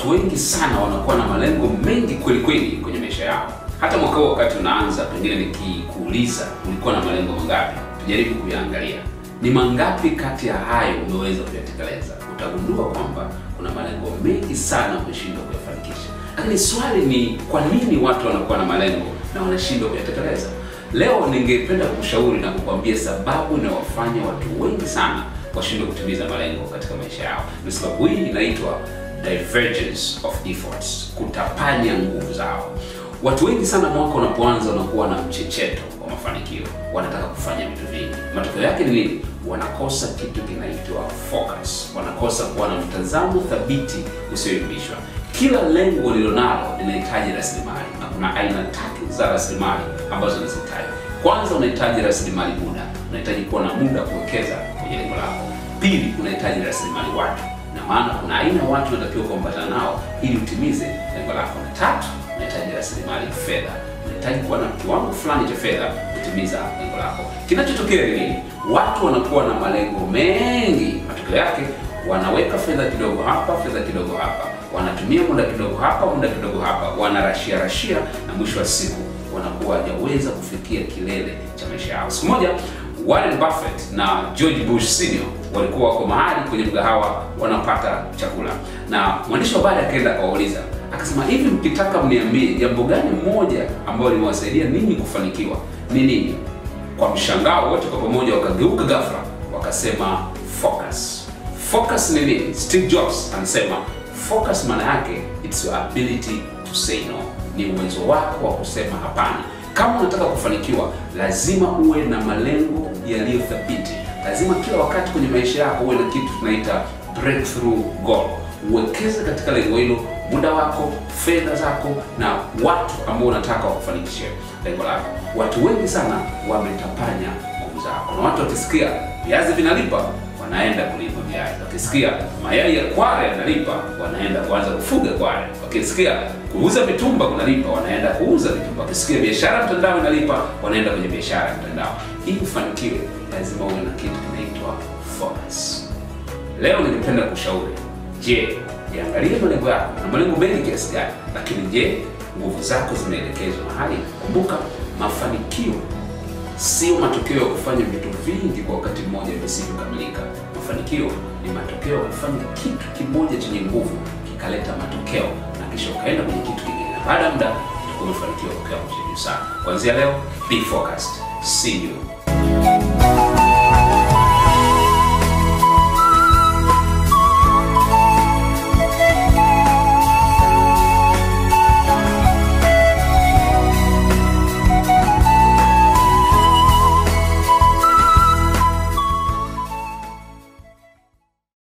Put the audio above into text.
watu wengi sana wanakuwa na malengo mengi kweli kweli kwenye maisha yao. Hata mwaka huu wakati unaanza, pengine nikikuuliza ulikuwa na malengo mangapi, tujaribu kuyaangalia ni mangapi kati ya hayo umeweza kuyatekeleza. Utagundua kwamba kuna malengo mengi sana umeshindwa kuyafanikisha. Lakini swali ni kwa nini watu wanakuwa na malengo na wanashindwa kuyatekeleza? Leo ningependa kushauri na kukwambia sababu inayowafanya watu wengi sana washindwe kutimiza malengo katika maisha yao. Na sababu hii inaitwa divergence of efforts, kutapanya nguvu zao. Watu wengi sana mwaka unapoanza wanakuwa na mchecheto wa mafanikio, wanataka kufanya vitu vingi. Matokeo yake ni nini? Wanakosa kitu kinaitwa focus, wanakosa kuwa na mtazamo thabiti usioyumbishwa. Kila lengo lilonalo linahitaji rasilimali, na kuna aina tatu za rasilimali ambazo nazitaja. Kwanza, unahitaji rasilimali muda, unahitaji kuwa na muda kuwekeza kwenye lengo lako. Pili, unahitaji rasilimali watu, na maana kuna aina ya watu unatakiwa kuambatana nao ili utimize lengo lako. Na tatu, unahitaji rasilimali fedha, unahitaji kuwa na kiwango fulani cha fedha kutimiza lengo lako. Kinachotokea ni nini? Watu wanakuwa na malengo mengi, matokeo yake wanaweka fedha kidogo hapa, fedha kidogo hapa, wanatumia muda kidogo hapa, muda kidogo hapa, wanarashia rashia, na mwisho wa siku wanakuwa hawajaweza kufikia kilele cha maisha yao. Siku moja Warren Buffett na George Bush Senior walikuwa wako mahali kwenye mgahawa wanapata chakula, na mwandishi wa habari akaenda akawauliza, akasema, hivi mkitaka mniambie jambo gani moja ambalo limewasaidia ninyi kufanikiwa ni nini? Kwa mshangao wote kwa pamoja wakageuka ghafla, wakasema focus. Focus ni nini? Steve Jobs anasema focus maana yake it's your ability to say no, ni uwezo wako wa kusema hapana. Kama unataka kufanikiwa, lazima uwe na malengo yaliyothabiti. Lazima kila wakati kwenye maisha yako uwe na kitu tunaita breakthrough goal. Uwekeze katika lengo hilo muda wako, fedha zako na watu ambao unataka wakufanikishie lengo lako. Watu wengi sana wametapanya nguvu zao, na watu wakisikia viazi vinalipa wanaenda kulima viazi, wakisikia mayai ya kware yanalipa wanaenda kuanza kufuga kware, wakisikia kuuza mitumba kunalipa wanaenda kuuza mitumba, wakisikia biashara mtandao inalipa wanaenda kwenye biashara ya mtandao. Ili ufanikiwe, lazima uwe na kitu kinaitwa focus. Leo ningependa kushauri, je, jiangalie malengo yako na malengo mengi kiasi gani, lakini je, nguvu zako zimeelekezwa mahali? Kumbuka, mafanikio sio matokeo ya kufanya vitu vingi kwa wakati mmoja visivyokamilika. Mafanikio ni matokeo ya kufanya kitu kimoja chenye nguvu kikaleta matokeo, na kisha ukaenda kwenye kitu kingine, na baada ya muda utakuwa umefanikiwa kwa kiwango cha juu sana. Kuanzia leo, be focused. See you